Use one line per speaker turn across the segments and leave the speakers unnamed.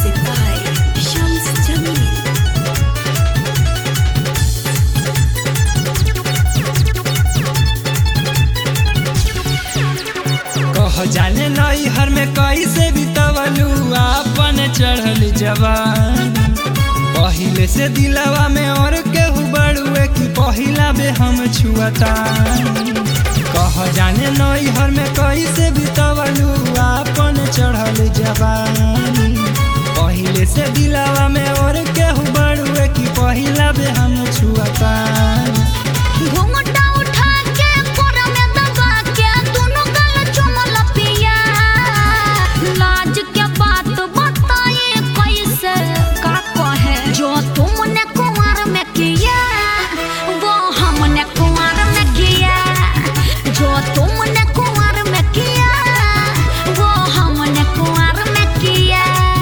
Music by Shams Jamil.
कह जाने नई हर में कैसे बितवलू आपन चढ़ल जवान पहिले से दिलवा में और केहू बड़ुए कि पहिला बे हम छुअता कह जाने नई हर में कैसे बितवलू आपन चढ़ल जवान पहिले से दिलवा में और केहू बड़ुए कि पहिला बे हम छुअता
घूंघटा उठा के कोरा में दबा के दोनों गाल चुमल पिया लाज के बात बताए कैसे का कहे जो तुमने कुंवर में किया वो हमने कुंवर में किया जो तुमने कुंवर में किया वो हमने कुंवर में किया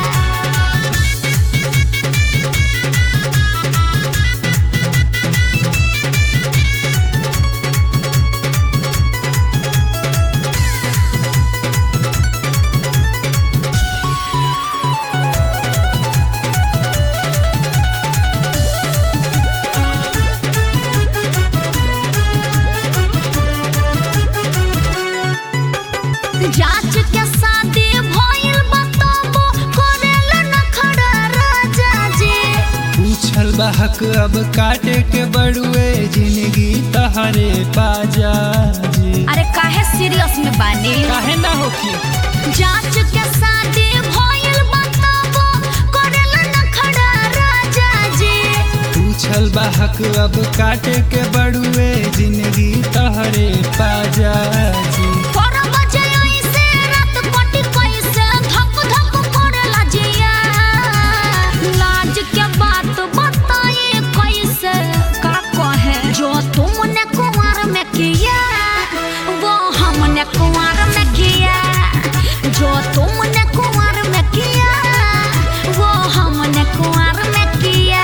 जांच के शादी भइल बताबो करेला न खड़ा राजा जी
पूछल बहक अब काटे के बड़ुए जिंदगी तहरे पाजा जी
अरे काहे सीरियस में बानी
काहे ना होखी
जांच के शादी भइल बताबो करेला न खड़ा राजा जी
पूछल बहक अब काटे के बड़ुए जिंदगी तहरे पाजा जी
पर बजे ऐसे रात कटी कैसे धक धक करेला जिया लाज के बात बताए कैसे का कहे जो तुमने कुंवर में किया वो हमने कुंवर में किया जो तुमने कुंवर में किया वो हमने कुंवर में किया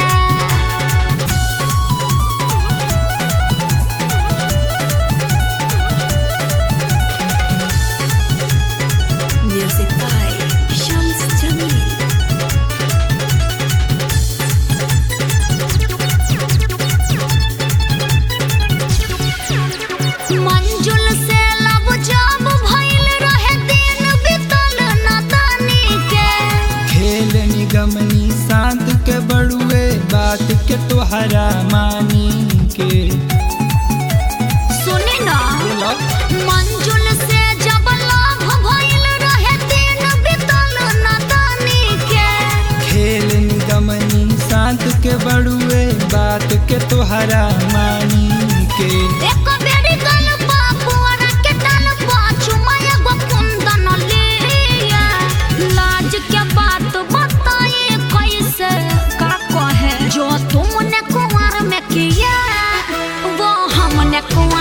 Music by Shams Jamil. मंजुल से लब जब भइल रहे दिन बितल नदानी के
खेल निगमनी शांत के बड़ुए बात के तोहरा मानी के
सुनी ना
बोला
मंजुल से जब लव भइल रहे दिन बितल नदानी के
खेल निगमनी शांत के बड़ुए बात के तोहरा मानी के
एक बेरी गल बापुआरा के डाल पाछू माया गो कुंदन लिया लाज के बात बताए कैसे का कहे जो तुमने कुंवर में किया वो हमने कुंवर